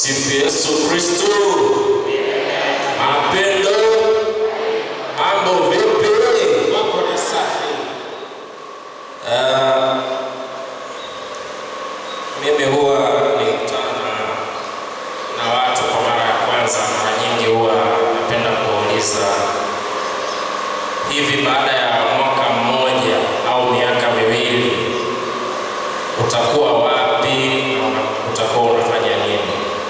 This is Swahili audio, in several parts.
Sifu Yesu Kristo. Mapendo. Mambo vipi? Mambo ni safi. Ah, mimi huwa nikutana na watu kwa mara ya kwanza, mara nyingi huwa napenda kuwauliza hivi, baada ya mwaka mmoja au miaka miwili utakuwa wapi na una- utakuwa unafanya nini?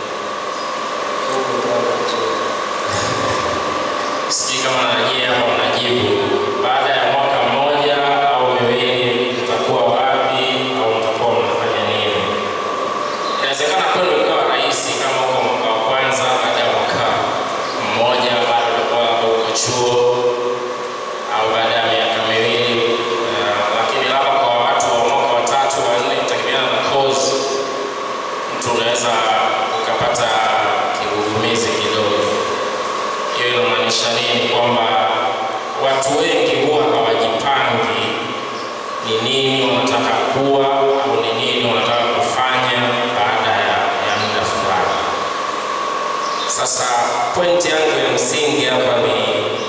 Sijui kama nanyi hapa mnajibu, baada ya mwaka mmoja au miwili utakuwa wapi au utakuwa unafanya nini? Inawezekana kwenu ikawa rahisi kama uko mwaka wa kwanza, baada ya mwaka mmoja bado ulikuwa labda uko chuo au baada ya miaka miwili uh, lakini labda kwa watu wa mwaka wa tatu wa nne, kutegemeana na course, mtu unaweza ukapata kigugumizi kidogo. Hiyo inamaanisha nini? Kwamba watu wengi huwa hawajipangi ni nini wanataka kuwa au ni nini wanataka kufanya baada ya, ya muda fulani. Sasa pointi yangu ya msingi hapa ni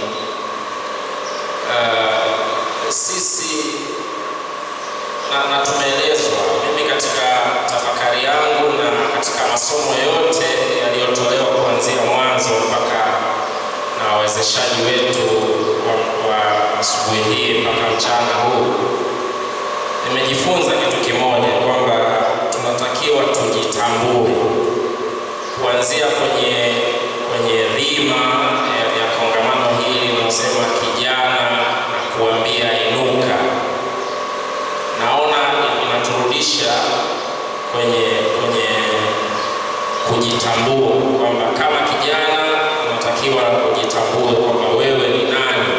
uh, sisi na, na tumeelezwa mimi katika tafakari yangu na katika masomo yote yaliyotolewa kuanzia mwanzo mpaka na wawezeshaji wetu wa, wa asubuhi hii mpaka mchana huu nimejifunza kitu kimoja kwamba tunatakiwa tujitambue kuanzia kwenye kwenye dhima ya, ya kongamano hili linalosema kijana na kuambia inuka naona inaturudisha kwenye kwenye kujitambua kwamba kama kijana unatakiwa kujitambue kwamba wewe ni nani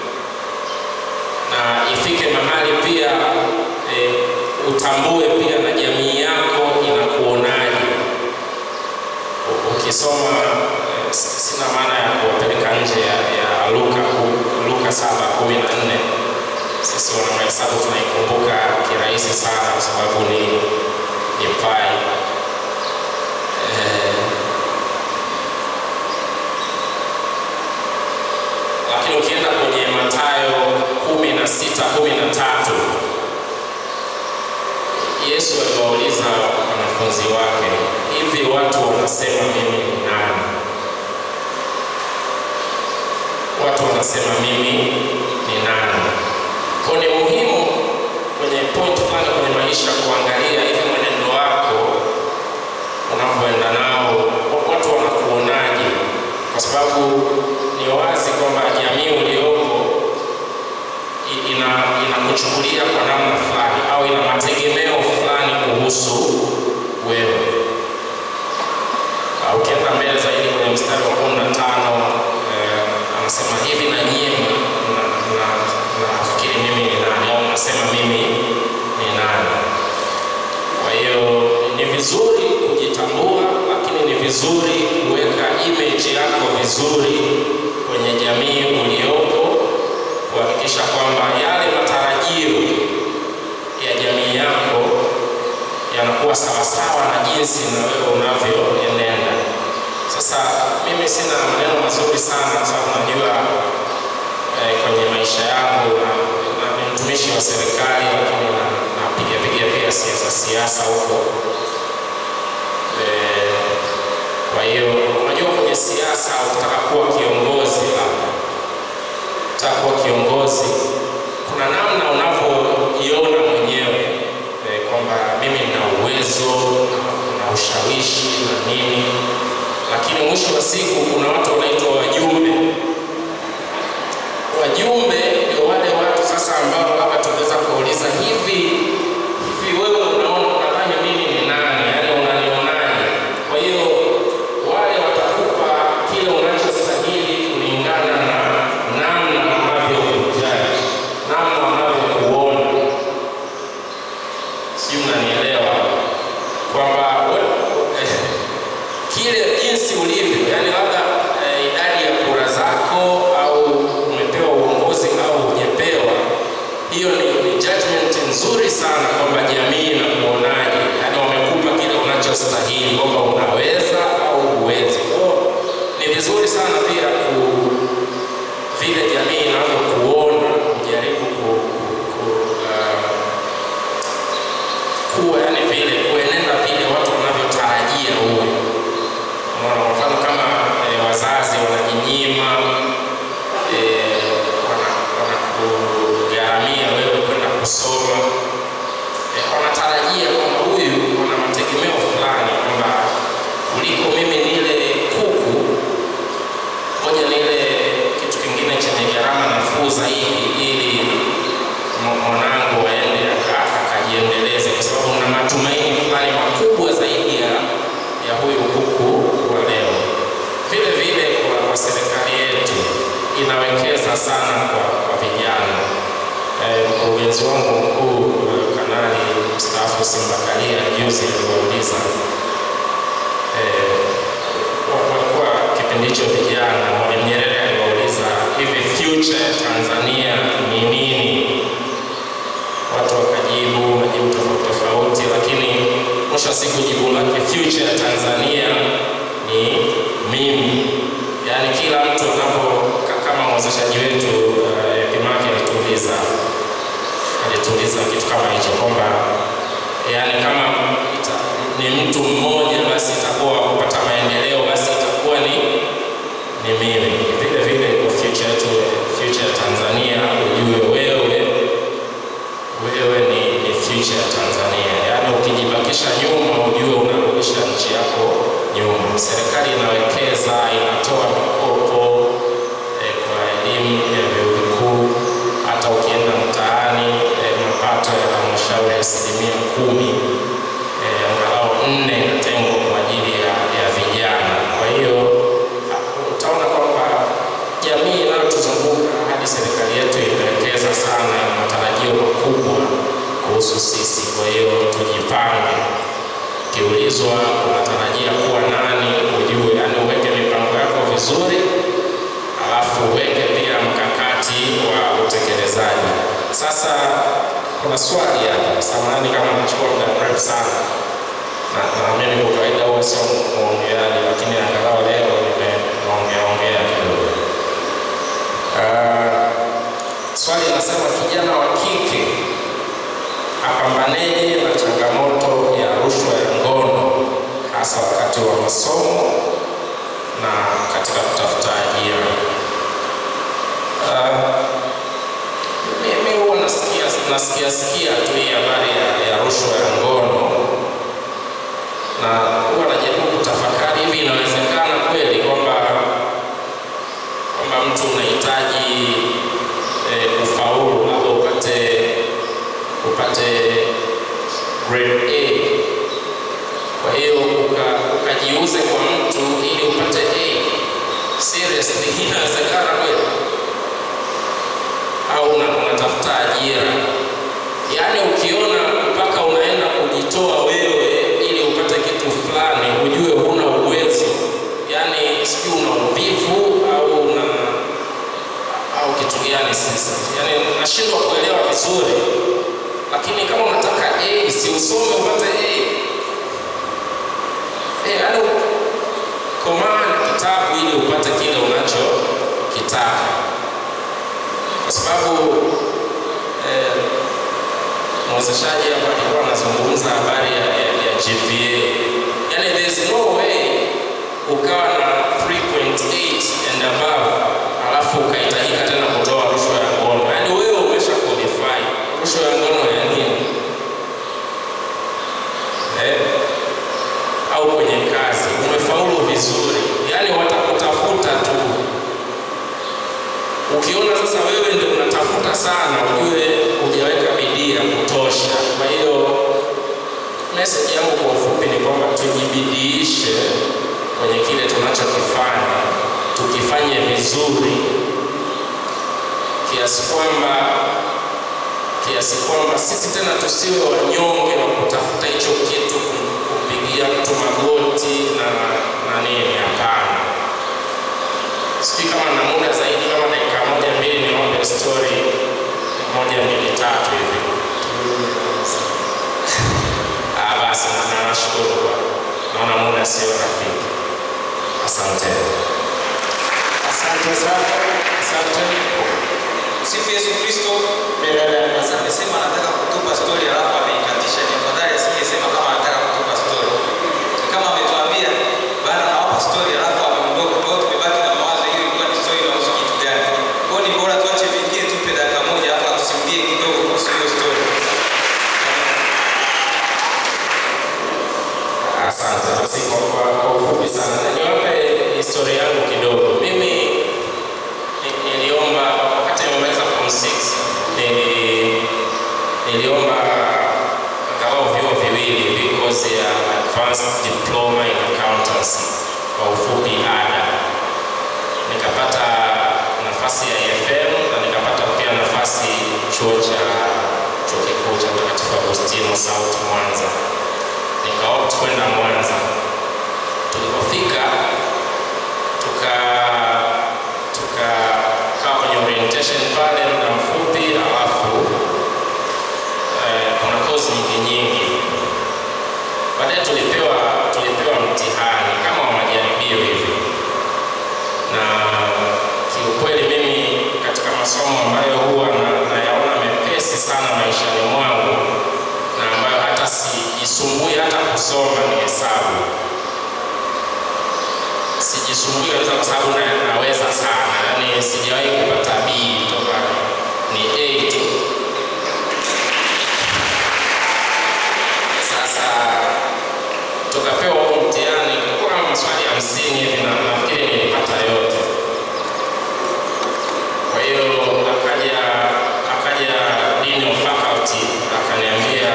na ifike mahali pia e, utambue pia na jamii yako inakuonaje U- ukisoma e, s- sina maana ya kuwapeleka nje ya, ya luka ku- luka saba kumi na nne sisi wanamahesabu tunaikumbuka kirahisi sana kwa sababu ni ni pai eh, lakini ukienda kwenye Mathayo kumi na sita kumi na tatu Yesu aliwauliza wanafunzi wake, hivi watu wanasema mimi ni nani? Watu wanasema mimi ni nani? Kwa ni muhimu kwenye point fulani kwenye maisha kuangalia hivi mwenendo wako unavyoenda nao, wa- watu wanakuonaje? Kwa sababu ni wazi kwamba jamii uliopo i- ina inakuchukulia kwa namna fulani au ina mategemeo fulani kuhusu wewe. Ah, Ukienda mbele zaidi kwenye mstari wa kumi na tano eh, anasema hivi na nyie mna- mna- mna- mnafikiri mimi ni nani au mnasema mimi ni nani? Kwa hiyo ni vizuri kujitambua, lakini ni vizuri kuweka image yako vizuri kwenye jamii uliopo, kuhakikisha kwamba yale matarajio ya jamii yako yanakuwa sawasawa na jinsi na wewe unavyoenenda. Sasa mimi sina maneno mazuri sana, kwa sababu najua eh, kwenye maisha yangu na, na ni mtumishi wa serikali, lakini na napiga piga pia siasa siasa huko eh, kwa hiyo unajua kwenye siasa ukitaka kuwa kiongozi labda ukitaka kuwa kiongozi kuna namna unavyoiona mwenyewe eh, kwamba mimi nina uwezo na ushawishi na nini lakini mwisho wa siku kuna watu wanaitwa wajumbe wajumbe ndio wale watu sasa ambao labda tunaweza kuuliza hivi hivi wewe unaona unadhani mimi ni nani yaani unanionaje kwa hiyo wale watakupa kile unachostahili kulingana na namna wanavyokujaji namna wanavyokuona sijui mnanielewa kwamba we- eh, kile jinsi ulivyo yani labda eh, idadi ya kura zako au umepewa uongozi au hujapewa hiyo ni, ni judgment nzuri sana kwamba jamii inaku vizuri sana pia ku vile jamii inavyokuona kujaribu ku, ku, uh, kuwa yani vile kuenenda vile watu wanavyotarajia uwe. Unaona, kwa mfano kama eh, wazazi wanajinyima eh, wana- wanakugharamia wewe kwenda kusoma eh, wanatarajia kwamba huyu wana mategemeo fulani kwamba kuliko mimi nile kuku ngoja nile kitu kingine chenye gharama nafuu zaidi ili mwa- mwanangu aende aka- akajiendeleze kwa sababu na matumaini fulani makubwa zaidi ya, ya huyu kuku wa leo. Vile vile kwa, kwa serikali yetu inawekeza sana kwa, kwa vijana. Eh, mkurugenzi wangu mkuu eh, kanali mstaafu Simba Kalia juzi aliwauliza eh, wa- walikuwa kipindi hicho vijana, Mwalimu Nyerere aliwauliza hivi future ya Tanzania ni nini? Watu wakajibu majibu tofauti tofauti, lakini mwisho wa siku jibu lake future ya Tanzania ni mimi. Yaani kila mtu anapo ka- kama mwezeshaji wetu uh, Pimaki alituuliza alituuliza kitu kama hicho kwamba yani kama ita, ni mtu mmoja basi itakuwa kupata maendeleo basi itakuwa ni ni mimi. Vile vile kwa future yetu future ya Tanzania ujue wewe wewe ni, ni future ya Tanzania. Yaani ukijibakisha nyuma ujue unarudisha nchi yako nyuma. Serikali inawekeza, inatoa mikopo eh, kwa elimu ya vyuo vikuu. Hata ukienda mtaani eh, mapato ya halmashauri asilimia kumi eh, angalau nne inatengwa kwa ajili ya, ya vijana. Kwa hiyo ha- utaona kwamba jamii inayotuzunguka hadi serikali yetu imewekeza sana, ina matarajio makubwa kuhusu sisi. Kwa hiyo tujipange, ukiulizwa unatarajia kuwa nani, ujue, yani uweke mipango yako vizuri, alafu uweke pia mkakati wa utekelezaji. Sasa kuna swali hapa, samahani kama nachukua muda mrefu sana na, na mimi kwa kawaida huwa sio mwongeaji, lakini angalau leo nimeongea ongea kidogo. Ah, swali linasema kijana wa kike apambaneje na changamoto ya rushwa ya ngono hasa wakati wa masomo na katika kutafuta ajira. Ah, mimi huwa nasikia nasikia sikia tu hii habari ya, ya rushwa ya ngono na huwa najaribu kutafakari hivi inawezekana kweli kwamba kwamba mtu unahitaji eh, kufaulu labda upate upate grade A kwa hiyo uka- ukajiuze kwa mtu ili upate A seriously inawezekana kweli au una- unatafuta ajira yaani ukiona mpaka unaenda kujitoa wewe ili upate kitu fulani ujue huna uwezo yaani sijui una uvivu au una au kitu gani sasa yaani nashindwa kuelewa vizuri lakini kama unataka A si usome upate A Eh, yaani komaa na kitabu ili upate kile unachokitaka kwa sababu eh, mwezeshaji hapa alikuwa anazungumza habari ya, ya, ya GPA. Yani there is no way ukawa na 3.8 and above alafu ukahitajika tena kutoa rushwa ya ngono. Yani wewe umesha qualify. Rushwa ya ngono ya nini? Eh? Au kwenye kazi umefaulu vizuri, yani watakutafuta tu ukiona sasa wewe ndio unatafuta sana, ujue hujaweka bidii ya kutosha. Kwa hiyo message yangu kwa ufupi ni kwamba tujibidiishe kwenye kile tunachokifanya, tukifanye vizuri kiasi kwamba kiasi kwamba sisi tena tusiwe wanyonge wa kutafuta hicho kitu, kum- kumpigia mtu magoti na na nini. Hapana. Sijui kama na muda zaidi, kama dakika moja mbili, niombe story moja mbili tatu hivi. Ah, basi na- na nashukuru kwa naona muda sio rafiki. Asante. Asante sana. Asante. Sifu Yesu Kristo. Milele. Sasa amesema anataka kutupa story alafu ameikatisha. Ni afadhali asingesema kama anataka kutupa story. Ni kama ametuambia bana nawapa story alafu ameondoka. Kwa hiyo tumebaki na mawazo hiyo ilikuwa ni story inahusu kitu gani. Kwa hiyo ni bora tuache vingine tupe dakika moja alafu atusimulie kidogo kuhusu hiyo story. Asante. Basi kwa, kwa, kwa ufupi sana niwape historia yangu kidogo. Mimi ni- niliomba wakati nimemaliza form 6 nili, niliomba angalau vyuo viwili hivi kozi ya advanced diploma in accountancy kwa ufupi ADA. Nikapata nafasi ya EFM na nikapata pia nafasi chuo cha chuo kikuu cha Mtakatifu Agustino South Mwanza nikaopt kwenda Mwanza. Tulipofika tuka tukakaa kwenye orientation pale muda mfupi, alafu eh, kuna kozi nyingi nyingi. Baadaye tulipewa tulipewa mtihani kama wa majaribio hivi, na kiukweli mimi katika masomo ambayo huwa na- nayaona mepesi sana maishani mwangu na ambayo hata sijisumbui hata kusoma ni hesabu. Sijisumbui kabisa kwa sababu na, naweza sana, yaani sijawahi kupata B toka ni A tu. Sasa tukapewa huo mtihani, kulikuwa kama maswali hamsini hivi na nafikiri nilipata yote. Kwa hiyo akaja akaja dean of faculty akaniambia,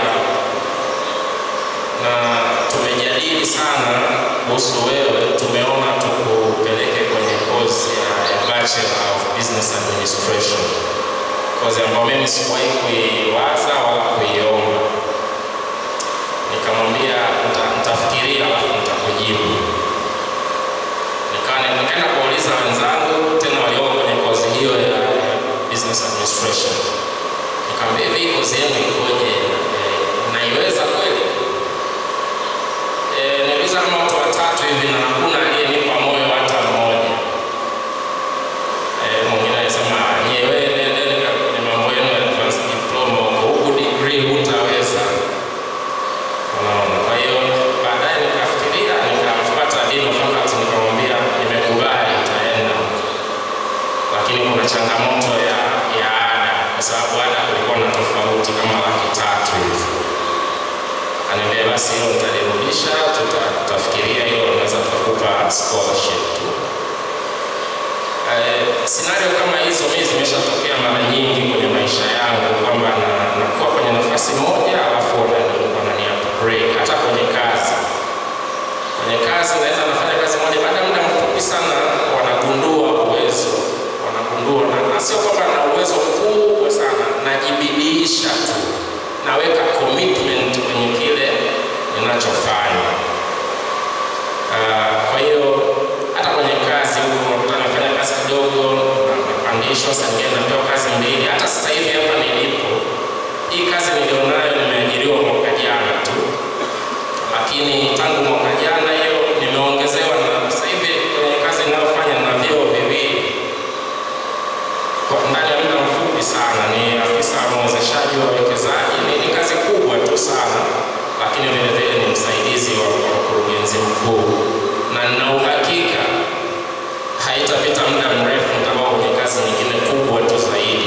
na tumejadili sana kuhusu wewe, tumeona tukupeleke kwenye kozi ya, ya Bachelor of Business Administration, kozi ambayo mimi sikuwahi kuiwaza wala kuiomba. Nikamwambia "Nita- nitafikiria alafu nitakujibu. Nika- nikaenda kuuliza wenzangu tena walioko kwenye kozi hiyo ya ya business administration. Nikamwambia hivi kozi yenu ikoje? Eh, naiweza kweli? Eh, niliuliza kama watu watatu hivi na hakuna aliyenipa moyo hata mmoja. Eh, mwingine alisema nyewe nendeni kwenye mambo yenu ya advanced diploma huko, huku degree hutaweza. Unaona, kwa hiyo baadaye nikafikiria, nikamfuata dean of faculty nikamwambia nimekubali, nitaenda, lakini kuna changamoto ya ya ada, kwa sababu ada kulikuwa na tofauti kama laki tatu hivi. Akaniambia basi hilo nitalirudisha, tuta- tutafikiria hilo, naweza tukakupa scholarship tu. Eh, scenario kama hizo mimi zimeshatokea mara nyingi kwenye maisha yangu kwamba na- nakuwa kwenye nafasi moja alafu wanani wanani upgrade hata kwenye kazi. Kwenye kazi naweza nafanya kazi moja, baada ya muda mfupi sana wanagundua uwezo, wanagundua na, na sio kwamba na uwezo mkubwa sana, najibidiisha tu, naweka commitment kwenye kile ninachofanya. Ah, kwa hiyo hata kwenye kazi huko unakuta nafanya kazi kidogo, na- napandishwa, saa nyingine napewa kazi mbili. Hata sasa hivi hapa nilipo, hii kazi nilionayo nimeajiriwa mwaka jana tu, lakini tangu mwaka jana hiyo nimeongezewa, na sasa hivi kwenye kazi ninayofanya na vyeo viwili kwa ndani ya muda mfupi sana. Ni afisa mwezeshaji wa wawekezaji, ni, ni kazi kubwa tu sana, lakini vile vile ni msaidizi wa wa mkurugenzi mkuu, na nina uhakika haitapita muda mrefu nitakuwa kwenye kazi nyingine kubwa tu zaidi.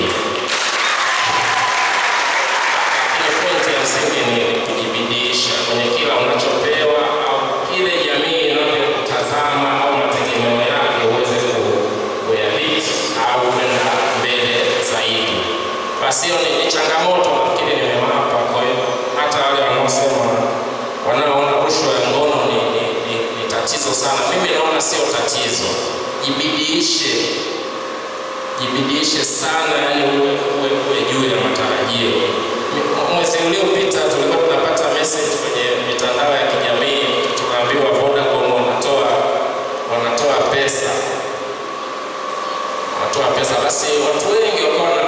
Lakini pointi ya msingi ni ni kujibidiisha kwenye kila unachopewa au kile jamii inavyokutazama au mategemeo yake uweze ku- kuyabiti au kwenda mbele zaidi. Basi hiyo ni, ni changamoto nafikiri nimewapa. Kwa hiyo hata wale wanaosema wanaoona rushwa ya ngono ni, ni, ni, ni tatizo sana, mimi naona sio tatizo. Jibidiishe, jibidiishe sana, yani uwe, uwe, uwe juu ya matarajio. M- Mwezi uliopita tulikuwa tunapata message kwenye mitandao ya kijamii, tunaambiwa Vodacom wanatoa wanatoa pesa wanatoa pesa, basi watu wengi wakawa na